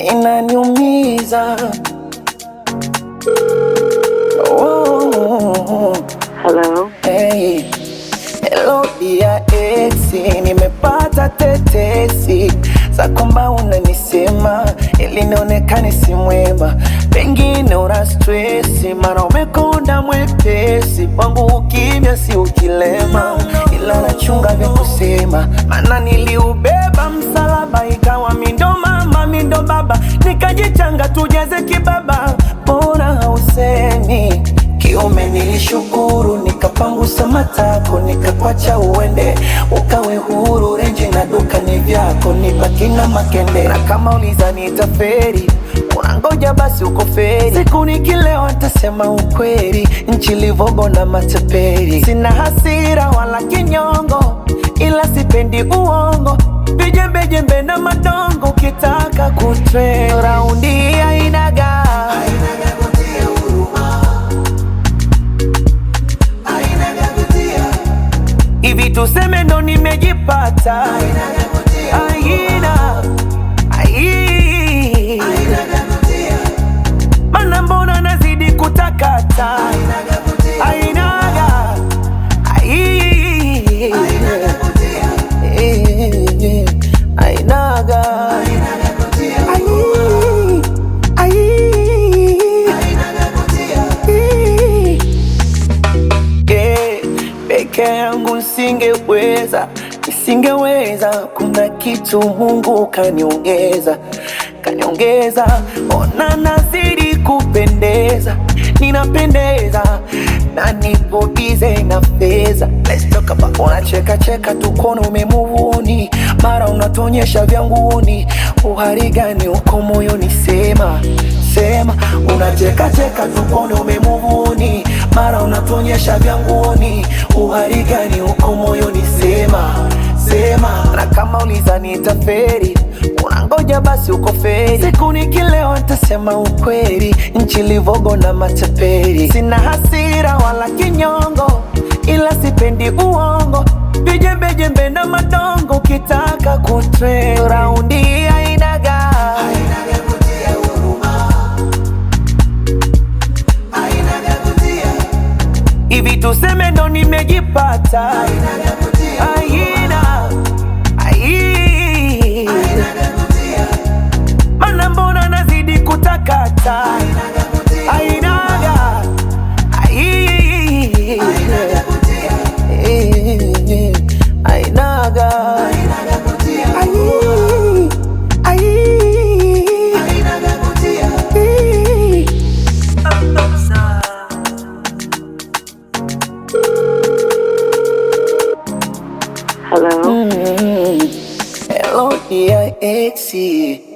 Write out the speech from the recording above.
inaniumiza. Oh, Hello. hey. Hello dia exi, nimepata tetesi za kwamba unanisema ili nionekane si mwema, pengine una stresi, mara umekonda mwepesi, kwangu ukimya si ukilema, ila nachunga vya kusema, maana niliubeba msalaba, ikawa mindo mama mindo baba, nikajichanga tujeze kibaba, mbona hausemi Kiume nilishukuru, nikapangusa matako, nikakwacha uende, ukawe huru. Renji na duka ni vyako, nibaki na makende. Na kama ulizani itaferi, unangoja basi uko feri. Siku nikilewa ntasema ukweli, nchi livogo na mateperi. Sina hasira wala kinyongo, ila sipendi uongo, vijembejembe na madongo. Ukitaka kutre raundi ainaga hivi tuseme ndo nimejipata aina ai mana mbona nazidi kutakata ainaga ai Eh, ainaga Ai, ai. Yeah, peke yangu nisingeweza, nisingeweza. Kuna kitu Mungu kaniongeza, kaniongeza. Ona nazidi kupendeza, ninapendeza na nipo bize na fedha. Let's talk about unacheka cheka tu kono umemuvuni, mara unatonyesha vya nguni. Uhari gani uko moyoni? Sema sema, unacheka cheka tu kono umemuvuni, mara unatonyesha vya nguni. Uhari gani uko moyoni? Sema sema, na kama ulizani itaferi unangoja basi uko feri. Siku nikilewa ntasema ukweli, nchi livogo na mataperi. Sina hasira wala kinyongo, ila sipendi uongo, vijembejembe na madongo. Ukitaka kutre raundi ainaga hivi tuseme ndo nimejipata aina ai mana mbona nazidi kutakata ainaga ai Eh, ainaga ai ai Eh. Hello. Hello dear exi